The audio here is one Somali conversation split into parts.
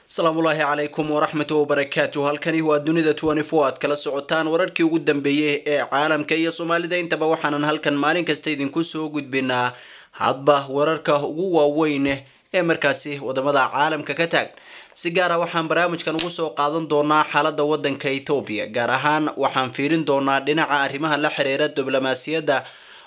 asalaamuulaahi calaykum waraxmatu wabarakaatu halkani waa dunida aad kala socotaan wararkii ugu dambeeyey ee caalamka iyo soomaalida intaba waxaanan halkan maalin kasta idinku soo gudbinaa hadba wararka ugu waaweyn ee markaasi wadamada caalamka ka taag si gaara waxaan barnaamijkan ugu soo qaadan doonaa xaalada wadanka ethoobiya gaar ahaan waxaan fiirin doonaa dhinaca arrimaha la xiriira diblomaasiyadda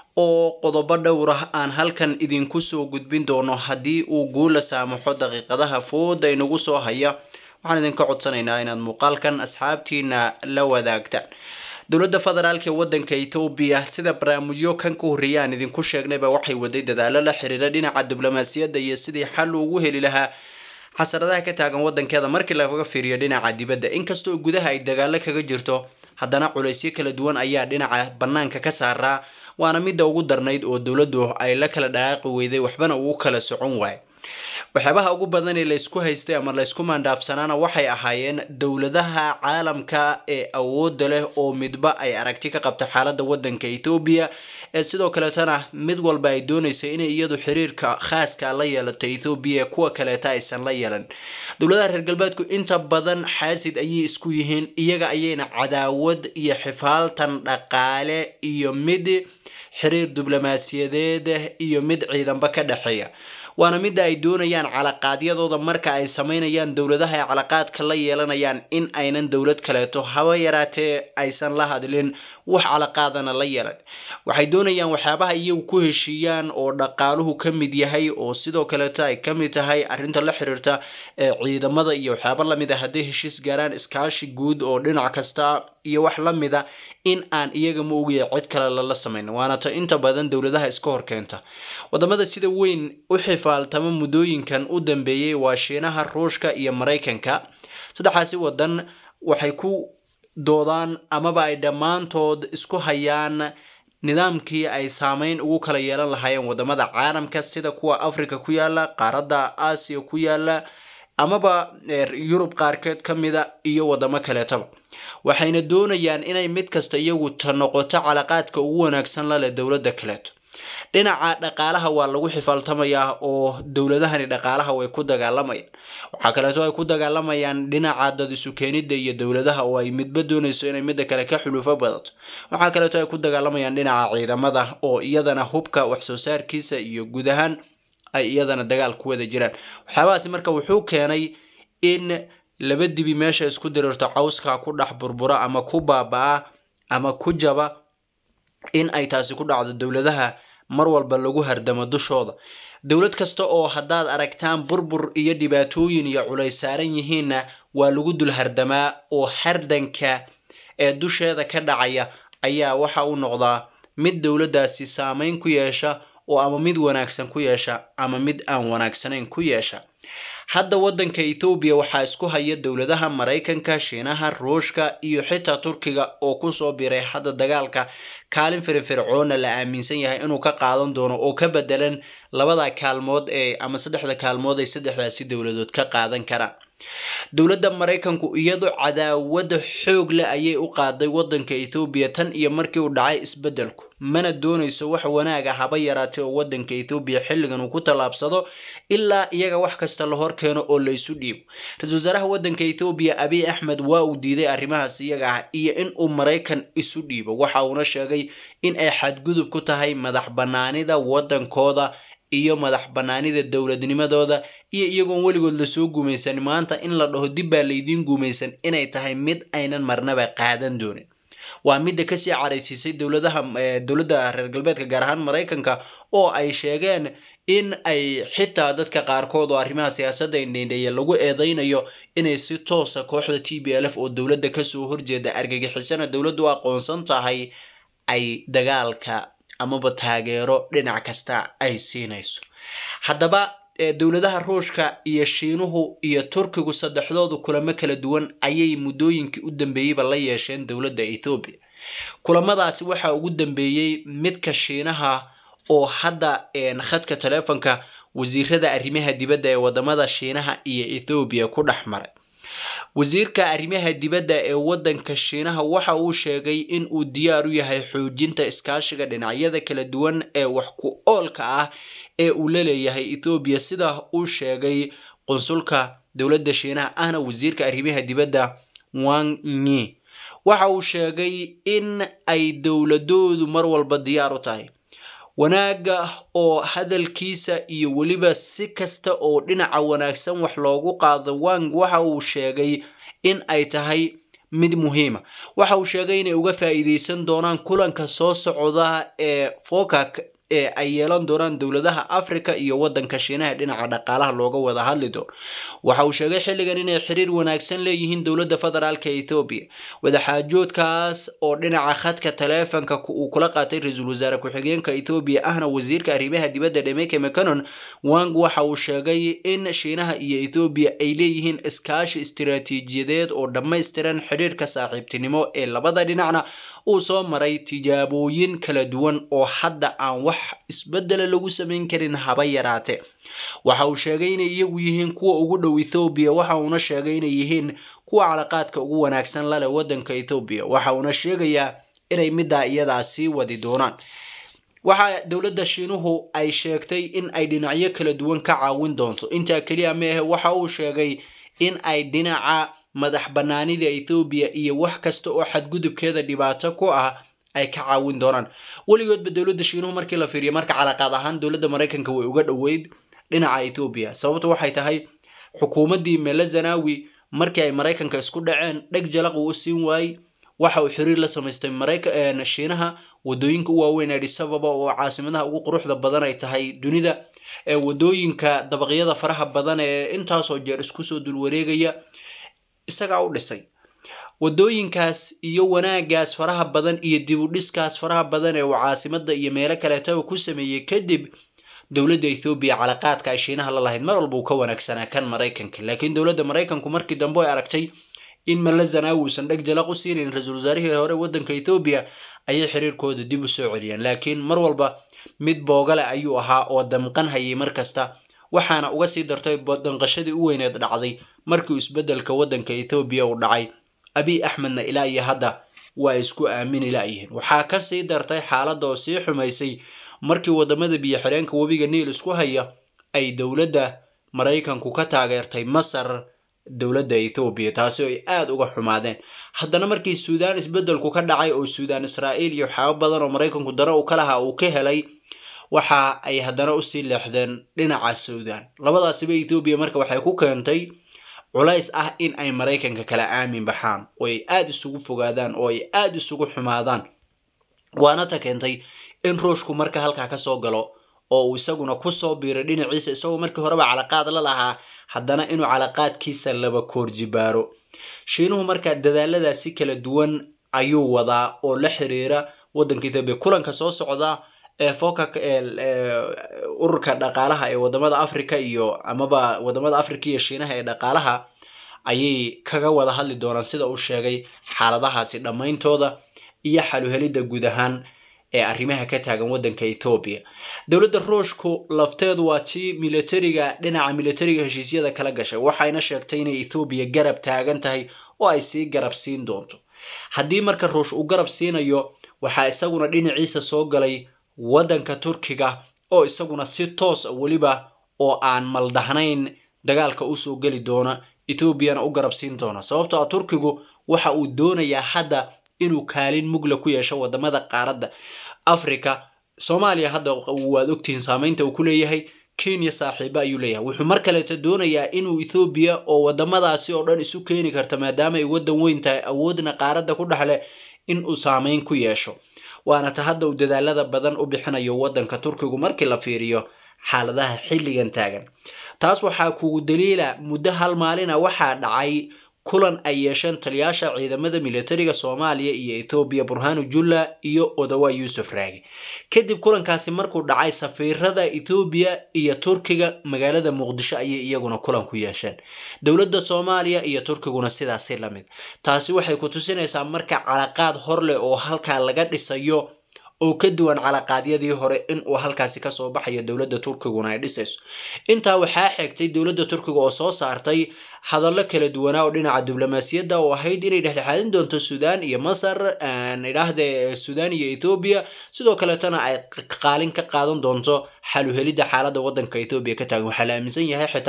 oo qodobo dhowr ah aan halkan idinku soo gudbin doono haddii uu guula saamaxo daqiiqadaha fooda inagu soo haya waxaan idinka codsanaynaa inaad muuqaalkan asxaabtiina la wadaagtaan dowladda federaalk ee wadanka ethoobiya sida barnaamijyo kan ka horreeya aan idinku sheegnayba waxay waday dadaalo la xiriira dhinaca diblomaasiyadda iyo sidii xal ugu heli lahaa xasaradaha ka taagan wadankeeda markii laga fiiriyo dhinaca dibadda inkastoo gudaha ay dagaalo kaga jirto haddana culaysyo kala duwan ayaa dhinaca banaanka ka saaraa waana midda ugu darnayd oo dowladdu ay la kala dhaqaaqi weyday waxbana ugu kala socon waayo waxyaabaha ugu badan ee laysku haystay ama laysku maandhaafsanaana waxay ahaayeen dowladaha caalamka ee awoodda leh oo midba ay aragti ka qabta xaaladda wadanka ethoobiya ee sidoo kaleetana mid walba ay doonaysa inay iyadu xiriirka khaaska la yeelato ethoobiya kuwa kaleeta aysan la yeelan dowladaha reer galbeedku inta badan xaasid ayay isku yihiin iyaga ayayna cadaawad iyo xifaaltan dhaqaale iyo mid xiriir diblomaasiyadeed iyo mid ciidanba ka dhexeeya waana midda ay doonayaan calaqaadyadooda marka ay sameynayaan dowladaha ay calaqaadka la yeelanayaan in aynan dowlad kaleeto haba yaraatee aysan la hadlin wax calaqaadana la yeelan waxay doonayaan waxyaabaha iyagu ku heshiiyaan oo dhaqaaluhu ka mid yahay oo sidoo kaleeto ay ka mid tahay arrinta la xiriirta ee ciidamada iyo waxyaaba lamid a hadday heshiis gaaraan iskaashi guud oo dhinac kasta iyo wax la mida in aan iyaga ma ogiya cid kale lala samayn waana ta inta badan dowladaha iska horkeenta wadamada sida weyn u xifaaltama muddooyinkan u dambeeyey waa shiinaha ruushka iyo maraykanka saddexaasi wadan waxay ku doodaan amaba ay dhammaantood isku hayaan nidaamkii ay saameyn ugu kala yeelan lahaayeen wadamada caalamka sida kuwa africa ku yaala qaaradda aasiya ku yaala amaba yurub qaarkeed ka mida iyo wadamo kaleetaba waxayna doonayaan inay mid kasta iyagu ta noqoto calaqaadka ugu wanaagsan laleh dowladda kaleeto dhinaca dhaqaalaha waa lagu xifaaltamayaa oo dowladahani dhaqaalaha way ku dagaalamayaan waxaa kaleeto ay ku dagaalamayaan dhinaca dad isu keenida iyo dowladaha oo ay midba doonayso inay midda kale ka xulufo badato waxaa kaleeto ay ku dagaalamayaan dhinaca ciidamada oo iyadana hubka waxsoo saarkiisa iyo guud ahaan ay iyadana dagaal ku wada jiraan waxyaabahaasi marka wuxuu keenay in laba dibi meesha isku diriirto cawska ku dhex burbura ama ku baaba-a ama ku jaba in ay taasi ku dhacdo dowladaha mar walba lagu hardamo dushooda dowlad kasta oo haddaad aragtaan burbur iyo dhibaatooyin iyo culays saaran yihiinna waa lagu dul hardamaa oo hardanka ee dusheeda ka dhacaya ayaa waxa uu noqdaa mid dowladdaasi saameyn ku yeesha oo ama mid wanaagsan ku yeesha ama mid aan wanaagsanayn ku yeesha hadda wadanka ethoobiya waxaa isku haya dowladaha maraykanka shiinaha ruushka iyo xitaa turkiga oo kusoo biray hadda dagaalka kaalin firifircoona la aaminsan yahay inuu ka qaadan doono oo ka bedelan labada kaalmood ee ama saddexda kaalmood ay saddexdaasi dowladood ka qaadan karaan dowladda maraykanku iyadoo cadaawada xoog leh ayay u qaaday wadanka ethoobiya tan iyo markii uu dhacay isbedelku mana doonayso wax wanaaga haba yaraatay oo wadanka ethoobiya xilligan uu ku tallaabsado ilaa iyaga wax kasta la hor keeno oo laysu dhiibo ra-isul wasaaraha wadanka ethoobiya abiy axmed waa uu diiday arrimahaas iyaga ah iyo in uu maraykan isu dhiibo waxa uuna sheegay in ay xadgudub ku tahay madax banaanida wadankooda iyo madax banaanida dowladnimadooda iyo iyagoon weligood lasoo gumaysan maanta in la dhaho dib baa laydiin gumaysan inay tahay mid aynan marnaba qaadan doonin waa midda kasii caraysiisay dowladaha dowladda reer galbeedka gaar ahaan maraykanka oo ay sheegeen in ay xitaa dadka qaarkood oo arrimaha siyaasadda indhendheeya lagu eedeynayo inay si toosa kooxda t b l f oo dowladda kasoo horjeeda argagixisana dowladdu u aqoonsan tahay ay dagaalka amaba taageero dhinac kasta ay siinayso haddaba dowladaha ruushka iyo shiinuhu iyo turkigu saddexdoodu kulamo kala duwan ayay muddooyinkii u dambeeyeyba la yeesheen dowladda ethoobiya kulamadaasi waxaa ugu dambeeyey midka shiinaha oo hadda khadka taleefonka wasiirada arrimaha dibadda ee wadamada shiinaha iyo ethoobiya ku dhex maray wasiirka arrimaha dibadda ee wadanka shiinaha waxa uu sheegay in uu diyaar u yahay xoojinta iskaashiga dhinacyada kala duwan ee wax ku oolka ah ee uu la leeyahay ethoobiya sidaa uu sheegay qunsulka dowladda shiinaha ahna wasiirka arrimaha dibadda wang nyi waxa uu sheegay in ay dowladoodu mar walba diyaar u tahay wanaagga oo hadalkiisa iyo weliba si kasta oo dhinaca wanaagsan wax loogu qaado wang waxa uu sheegay in ay tahay mid muhiima waxa uu sheegay inay uga faa'iideysan doonaan kulanka soo socda ee focac ee ay yeelan doonaan dowladaha africa iyo wadanka shiinaha dhinaca dhaqaalaha looga wada hadli doono waxa uu sheegay xilligan inay xiriir wanaagsan leeyihiin dowladda federaalka ethoobiya wadaxaajoodkaas oo dhinaca khadka taleefanka uu kula qaatay ra-iisul wasaare ku-xigeenka ethoobiya ahna wasiirka arrimaha dibadda dhemeke mcanon wang waxa uu sheegay in shiinaha iyo ethoobiya ay leeyihiin iskaashi istiraatiijiyadeed oo dhammaystiran xidhiirka saaxiibtinimo ee labada dhinacna uu soo maray tijaabooyin kala duwan oo hadda aan wax isbedela lagu samayn karin haba yaraate waxa uu sheegay inay iyagu yihiin kuwa ugu dhow ethoobiya waxa uuna sheegay inay yihiin kuwa calaqaadka ugu wanaagsan laleh wadanka ethoobiya waxa uuna sheegayaa inay middaa iyadaa sii wadi doonaan waxa dowladda shiinuhu ay sheegtay in ay dhinacyo kala duwan ka caawin doonto intaa keliya meahe waxa uu sheegay in ay dhinaca madax banaanida ethoobiya iyo wax kasta oo xadgudubkeeda dhibaato ku ah ay ka caawin doonaan weligoodba dowladda shiinuhu markii la fiiriyo marka calaqaad ahaan dowladda maraykanka way uga dhoweyd dhinaca ethoobiya sababtu waxay tahay xukuumaddii mele zanawi markii ay maraykanka isku dhaceen dheg jalaq uu u siin waayey waxa uu xiriir la samaystay shiinaha wadooyinka u waaweyn adis ababa oo caasimadaha ugu quruxda badan ay tahay dunida ee wadooyinka dabaqyada faraha badan ee intaasoo jeer isku soo dulwareegaya isagaa u dhisay wadooyinkaas iyo wanaagaas faraha badan iyo dib u dhiskaas faraha badan ee uu caasimada iyo meelo kaleetaba ku sameeyey kadib dowladda ethoobiya calaqaadka ay shiinaha la lahayd mar walba uu ka wanaagsanaa kan maraykanka laakiin dowladda maraykanku markii dambe ay aragtay in mala zanaawi uusan dheg jalaq u siinayn ra-iisul wasaarihii hore wadanka ethoobiya ayay xiriirkooda dib u soo celiyeen laakiin mar walba mid boogale ayuu ahaa oo damqan hayay mar kasta waxaana uga sii dartay danqashadii u weyneed dhacday markii isbedelka wadanka ethoobiya uu dhacay abiy axmedna ilaa iyo hadda waa isku aamini laayihiin waxaa ka sii dartay xaaladda oo sii xumaysay markii wadamada biyo xireenka webiga niil isku haya ay dowladda maraykanku ka taageertay masar dowladda ethoobiya taasi oo ay aada uga xumaadeen haddana markii suudaan isbedelku ka dhacay oo suudaan israa'iil iyo waxyaabo badan oo maraykanku dana uu ka lahaa uu ka helay waxa ay haddana usii leexdeen dhinaca suudaan labadaasiba ethoobiya marka waxay ku keentay culays ah in ay maraykanka kala aamin baxaan oo ay aada isugu fogaadaan oo ay aada isugu xumaadaan waana ta keentay in ruushku marka halkaa kasoo galo oo uu isaguna kusoo biiray dhinaciisa isagoo markii horeba calaqaad la lahaa haddana inuu calaqaadkiisa laba koorjibaaro shiinuhu markaa dadaaladaasi kala duwan ayuu wadaa oo la xiriira wadanka ethoobiya kulanka soo socda ee focac ururka dhaqaalaha ee wadamada africa iyo amaba wadamada africa iyo shiinaha ee dhaqaalaha ayay kaga wada hadli doonaan sida uu sheegay xaaladahaasi dhammayntooda iyo xaluhelidda guud ahaan ee arrimaha ka taagan wadanka ethoobiya dowladda ruushku lafteedu waa tii militariga dhinaca militariga heshiisyada kala gashay waxayna sheegtay inay ethoobiya garab taagan tahay oo ay sii garab siin doonto haddii marka ruush uu garab siinayo waxaa isaguna dhinaciisa soo galay waddanka turkiga oo isaguna si toos a weliba oo aan maldahnayn dagaalka usoo geli doona etoobiyana u garab siin doona sababtoo a turkigu waxa uu doonayaa hadda inuu kaalin mugla ku yeesho wadamada qaaradda africa soomaaliya hadda waad ogtihiin saameynta uu ku leeyahay kenya saaxiibo ayuu leeyahay wuxuu mar kaleeta doonayaa inuu ethoobiya oo wadamadaasi oo dhan isu keeni karta maadaama ay waddan weyn tahay awoodna qaaradda ku dhexle in uu saameyn ku yeesho waana ta hadda uu dadaalada badan u bixinayo waddanka turkigu markii la fiiriyo xaaladaha xilligan taagan taas waxaa kugu daliila muddo hal maalina waxaa dhacay kulan ay yeesheen taliyaasha ciidamada militariga soomaaliya iyo ethoobiya burhanu julla iyo odawa yuusuf raagi kadib kulankaasi markuu dhacay safiirada ethoobiya iyo turkiga magaalada muqdisho ayay iyaguna kulan ku yeesheen dowladda soomaaliya iyo turkiguna sidaasi lamid taasi waxay ku tusinaysaa marka calaqaad hor leh oo halkaa laga dhisayo oo ka duwan calaqaadyadii hore in uu halkaasi kasoo baxayo dowladda turkiguna ay dhisayso intaa waxaa xigtay dowladda turkiga oo soo saartay hadallo kala duwanaa oo dhinaca diblomaasiyadda oo ahayd inay dhexdhexaadin doonto suudaan iyo masar idhaahde suudaan iyo ethoobiya sidoo kaleetana ay qaalin ka qaadan doonto xaluhelidda xaaladda waddanka ethoobiya ka taagan waxaa la aaminsan yahay xitaa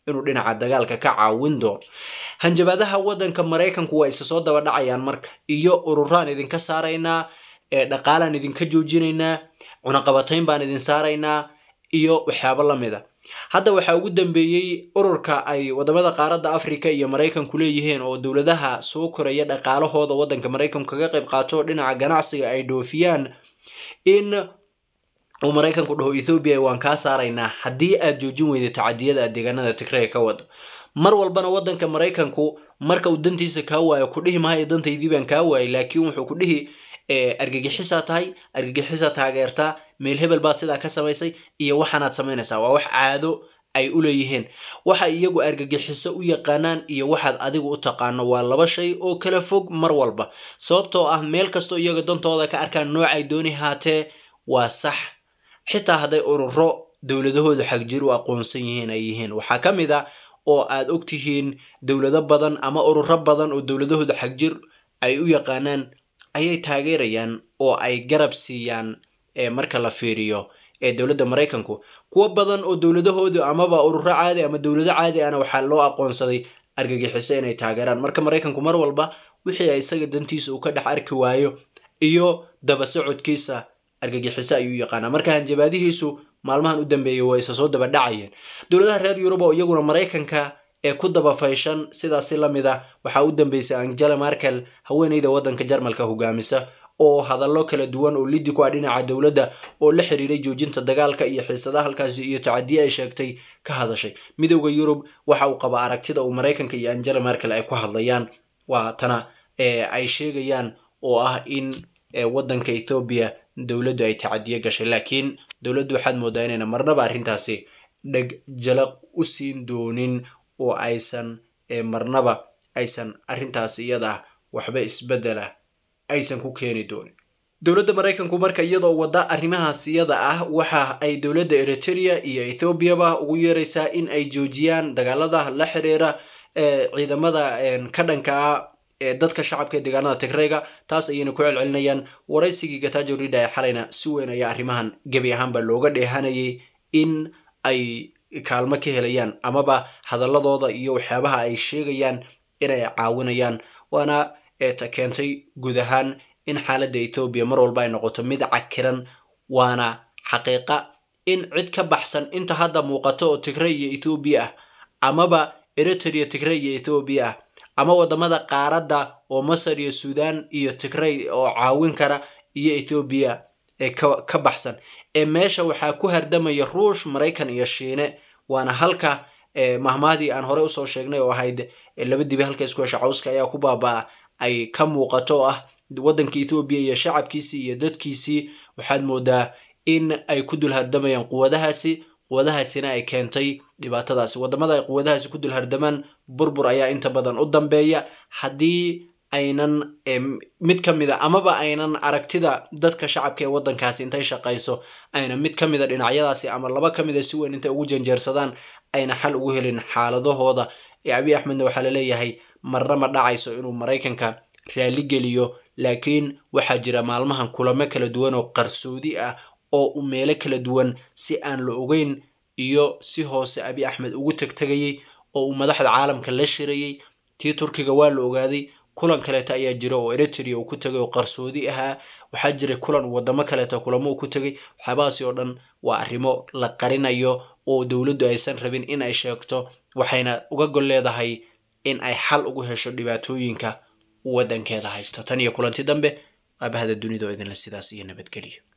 inuu dhinaca dagaalka ka caawin doono hanjabaadaha waddanka maraykanku waa isa soo daba dhacayaan marka iyo ururaan idinka saaraynaa ee dhaqaalaan idinka joojinaynaa cunaqabatayn baan idin saaraynaa iyo waxyaabo la mid a hadda waxaa ugu dambeeyey ururka ay wadamada qaaradda africa iyo maraykanku leeyihiin oo dowladaha soo koraya dhaqaalahooda waddanka maraykanku kaga qayb qaato dhinaca ganacsiga ay dhoofiyaan in uu maraykanku dhaho ethoobiya waan kaa saaraynaa haddii aad joojin weyda tacadiyada aad deegaanada tigrey ka wado mar walbana waddanka maraykanku marka uu dantiisa kaa waayo ku dhihi maayo dantaydii baan kaa waayay laakiin wuxuu ku dhihi argagixisaa tahay argagixisaa taageertaa meel hebel baad sidaa ka samaysay iyo waxaanaad samaynaysaa waa wax caado ay u leeyihiin waxa iyagu argagixiso u yaqaanaan iyo waxaad adigu u taqaano waa laba shay oo kala fog mar walba sababtoo ah meel kastoo iyaga dantooda ka arkaan noocay dooni haatee waa sax xitaa hadday ururo dowladahoodu xagjir u aqoonsan yihiin ay yihiin waxaa ka mid a oo aad og tihiin dowlado badan ama ururo badan oo dowladahoodu xagjir ay u yaqaanaan ayay taageerayaan oo ay garab siiyaan marka la fiiriyo ee dowladda maraykanku kuwo badan oo dowladahoodu amaba ururo caadi ama dowlado caadi ana waxaa loo aqoonsaday argagixiso inay taageeraan marka maraykanku mar walba wixii ay isaga dantiisa uu ka dhex arki waayo iyo daba socodkiisa argagixiso ayuu yaqaanaa marka hanjabaadihiisu maalmahan u dambeeyay waa isa soo daba dhacayeen dowladaha reer yurub oo iyaguna maraykanka ee ku daba fayshan sidaasi la mid a waxaa u dambeysay angela markel haweeneyda waddanka jarmalka hogaamisa oo hadallo kala duwan oo lidi ku ah dhinaca dowladda oo la xiriiray joojinta dagaalka iyo xiisadaha halkaasi iyo tacadiye ay sheegtay ka hadashay midowda yurub waxa uu qaba aragtida uu maraykanka iyo angela markel ay ku hadlayaan waa tana ay sheegayaan oo ah in waddanka ethoobiya dowladdu ay tacadiye gashay laakiin dowladdu waxaad moodaa inayna marnaba arrintaasi dheg jalaq u siin doonin oo aysan marnaba aysan arrintaas iyada waxba isbeddela aysan ku keeni doonin dowladda maraykanku marka iyadoo wadda arrimahaas iyada ah waxa ay dowladda eritrea iyo ethoobiaba ugu yeeraysaa in ay joojiyaan dagaalada la xiriira ciidamada ka dhanka ah ee dadka shacabka ee deegaanada tigreyga taas ayayna ku celcelinayaan waraysigii gatajo rida ee xalayna si weyn ayaa arrimahan gebi ahaanba looga dheehanayay in ay kaalmo ka helayaan amaba hadaladooda iyo waxyaabaha ay sheegayaan inay caawinayaan waana ta keentay guud ahaan in xaaladda ethoobiya mar walba ay noqoto mid cakiran waana xaqiiqa in cid ka baxsan inta hadda muuqato oo tigrey iyo ethoobiya ah amaba eritrea tigrey iyo ethoobiya ah ama wadamada qaaradda oo masar iyo suudaan iyo tigrey oo caawin kara iyo ethoobiya ee ka baxsan ee meesha waxaa ku hardamaya ruush maraykan iyo shiine waana halka mahmahdii aan horey usoo sheegnay oo ahayd laba dibi halka isku hesha cawska ayaa ku baabaa ay ka muuqato ah waddanka ethoobiya iyo shacabkiisii iyo dadkiisii waxaad moodaa in ay ku dul hardamayaan quwadahaasi quwadahaasina ay keentay dhibaatadaasi wadamada ay quwadahaasi ku dul hardamaan burbur ayaa inta badan u dambeeya haddii aynan mid ka mid a amaba aynan aragtida dadka shacabka ee waddankaasi intay shaqayso ayna mid ka mid a dhinacyadaasi ama laba ka mid a si weyn intay ugu janjeersadaan ayna xal ugu helin xaaladahooda ee abiy axmedna waxaa laleeyahay marna ma dhacayso inuu maraykanka raali geliyo laakiin waxaa jira maalmahan kulamo kala duwan oo qarsoodi ah oo u meelo kala duwan si aan la ogeyn iyo si hoose abiy axmed ugu tegtegayay oo uu madaxda caalamka la shirayay tii turkiga waa la ogaaday kulan kaleeta ayaa jira oo eritrea uu ku tegay oo qarsoodi ahaa waxaa jiray kulan wadamo kaleeta kulamo uu ku tegay waxyaabahaasi oo dhan waa arrimo la qarinayo oo dowladdu aysan rabin in ay sheegto waxayna uga gol leedahay in ay xal ugu hesho dhibaatooyinka waddankeeda haysta tan iyo kulanti dambe aabahada dunida oo idinle sidaas iyo nabadgeliyo